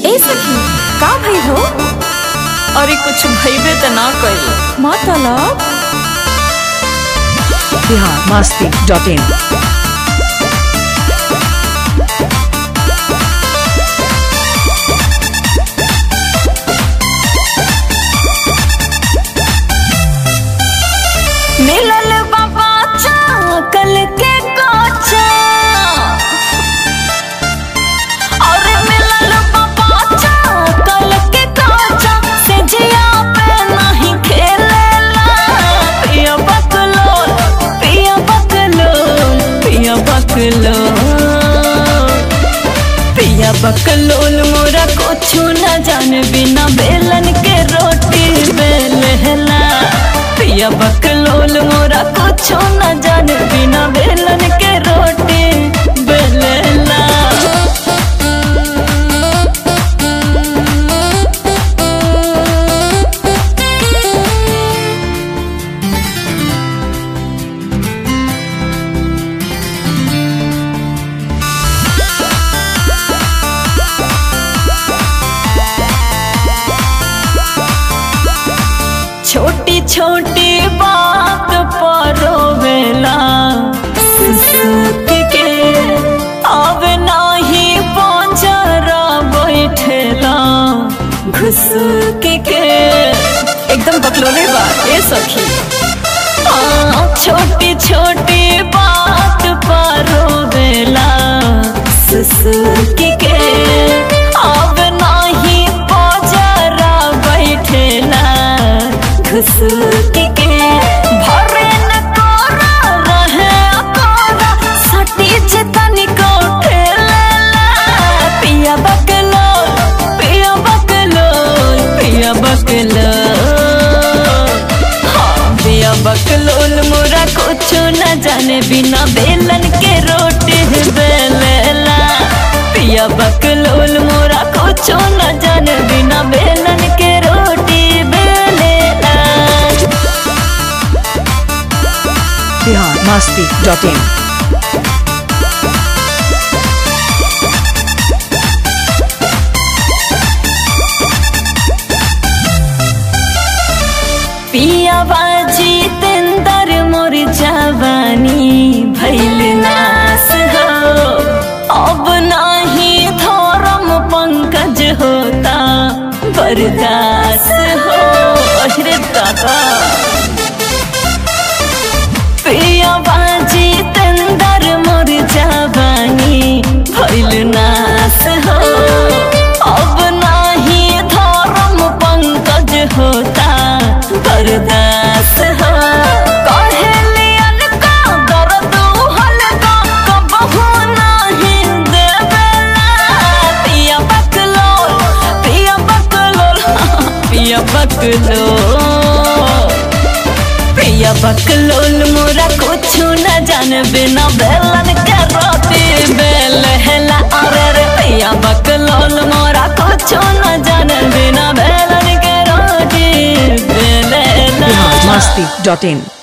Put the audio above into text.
ए सखी का भइल हो अरे कुछ भइबे त ना कइल मतलब बिहार मस्ती डॉट इन मिलल बाबा कल के काचा अरे मिलल बाबा कल के काचा से जिया पे नहीं खेलेला पिया बकलो पिया बकलो पिया बकलो पिया बकलोल मोरा कुछु न जाने बिना बेलन के रोटी बेलहला पिया बकलोल मोरा कुछु न जाने बिना बेलन के रोटी बेलहला छोटी छोटी बात पर रोवेला सुसुक के अब नाही पंजरा बैठेला घुसुक के एकदम बकलोले बा ए सखी हाँ, छोटी छोटी बात पर रोवेला सुसुक के अब नाही पंजरा बैठेला घुसुक के भरे न कोरा रहे कोरा सटी चितनी को ठेलेला पिया बकलो पिया बकलो पिया बकलो हाँ, पिया बकलोल मोरा कुछ न जाने बिना बेलन के रोटी बेलेला पिया बकलोल मोरा कुछ न जाने बिना बेलन के रोटी बेलेला बिहार मस्ती डॉट इन पिया बाजी तेंदर मोर जवानी भैल नास हो अब नाही धर्म पंकज होता बरदास हो अरे दादा पिया बाजी तेंदर मोर जवानी भैल नास हो अब नाही धर्म पंकज होता बरदास हो कहेलियन का दर्द हल्का कबहू नाही देवेला पिया बकलो पिया बकलो पिया बकलो पिया बकलोल मोरा कुछु न जान बिना बेलन के रोटी बेलहला अरे रे पिया बकलोल मोरा कुछु न जान बिना बेलन के रोटी बेलहला बिहार मस्ती डॉट इन